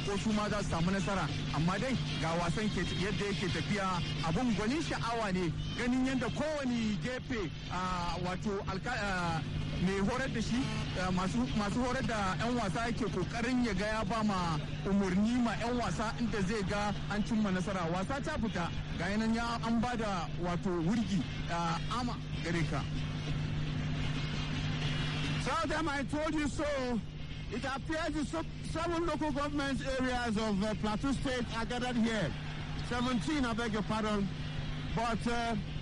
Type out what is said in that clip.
ko su ma za su samu nasara amma dai ga wasan ke yadda yake tafiya abun gwanin sha'awa ne ganin yadda kowane gefe wato mai horar da shi masu horar da 'yan wasa yake kokarin ya ga ya ba ma umarni ma 'yan wasa inda zai ga an cimma nasara wasa ta fita ga yanan ya an ba da wato wurgi ama gare ka Southam, I told you so. It appears the seven local government areas of uh, Plateau State are gathered here. 17, I beg your pardon. But uh,